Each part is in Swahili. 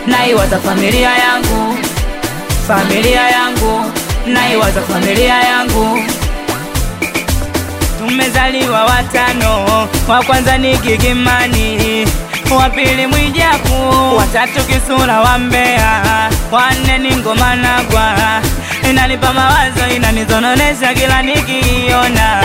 naiwaza familia yangu, familia yangu, naiwaza familia yangu. Tumezaliwa watano, wa kwanza ni Gigimani, wa pili Mwijaku, watatu Kisura wa Mbeya, wa nne ni Ngoma Nagwa. Inanipa mawazo, inanizononesha kila nikiiona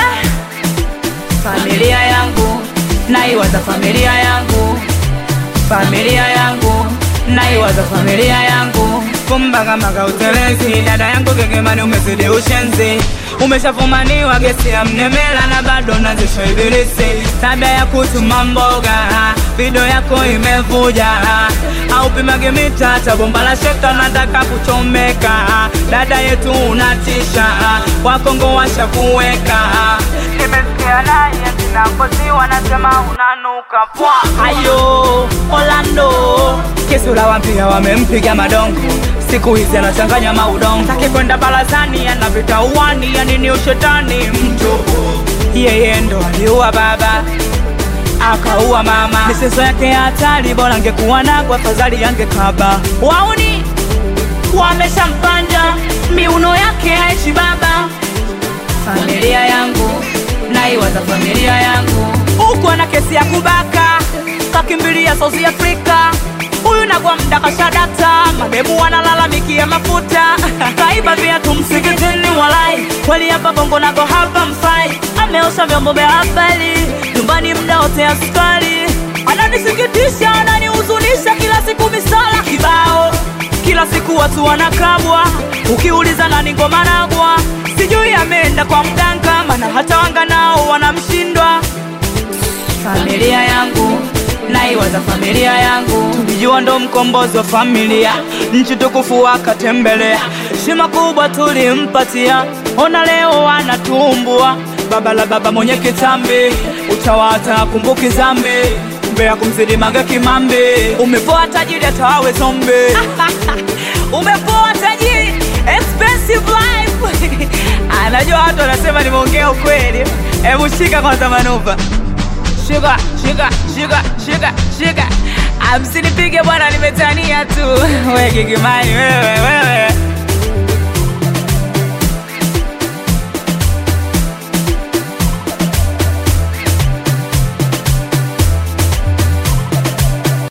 familia yangu, naiwaza familia yangu, familia yangu, naiwaza familia yangu. Kumbagamaga utelezi, dada yangu Gigimani, umezidi ushenzi umeshafumaniwa gesi ya mnemela na bado nazisha ibilisi, tabia ya kutuma mboga, video yako imevuja, au pimage mita hata bomba la sheka, nataka kuchomeka. Dada yetu unatisha, wakongo washakuweka, nimesikia naye kinakosi wanasema unanuka pwa. Ayo Orlando, Kisura wampia wamempiga madongo siku hizi anachanganya maudongo, taki kwenda barazani, anapita uwani, yani ni ushetani mtu. Yeye ndo aliua baba akaua mama, michezo yake ya hatari, bora angekuwa nako, afadhali yangekaba. Wauni wameshampanda miuno yake haishi baba. Familia yangu naiwaza familia yangu, huku ana kesi ya kubaka, kakimbilia South Africa huyu nagwa mda kashadata, mademu wanalalamikia mafuta kaiba viatu msikitini, walai kweli hapa bongo nago hapa mfai, ameosha vyombo vya habari nyumbani mda wote askari, ananisikitisha ananihuzunisha, kila siku misala kibao, kila siku watu wanakabwa, ukiuliza nani ngoma nagwa, sijui ameenda kwa mganga, mana hata wanga nao wanamshindwa. Familia yangu naiwaza familia yangu, tulijua ndo mkombozi wa familia, nchi tukufu akatembelea, heshima kubwa tulimpatia, ona leo anatumbua, baba la baba mwenye kitambi, utawata kumbuki zambi mbea kumzidi mage kimambi, umepoa tajiri atawawe zombi umepoa tajiri expensive life anajua watu wanasema nimeongea ukweli. Hebu shika kwanza manuva shika shika shika shika shika, amsinipige bwana, nimetania tu. We Gigimani wewe wewe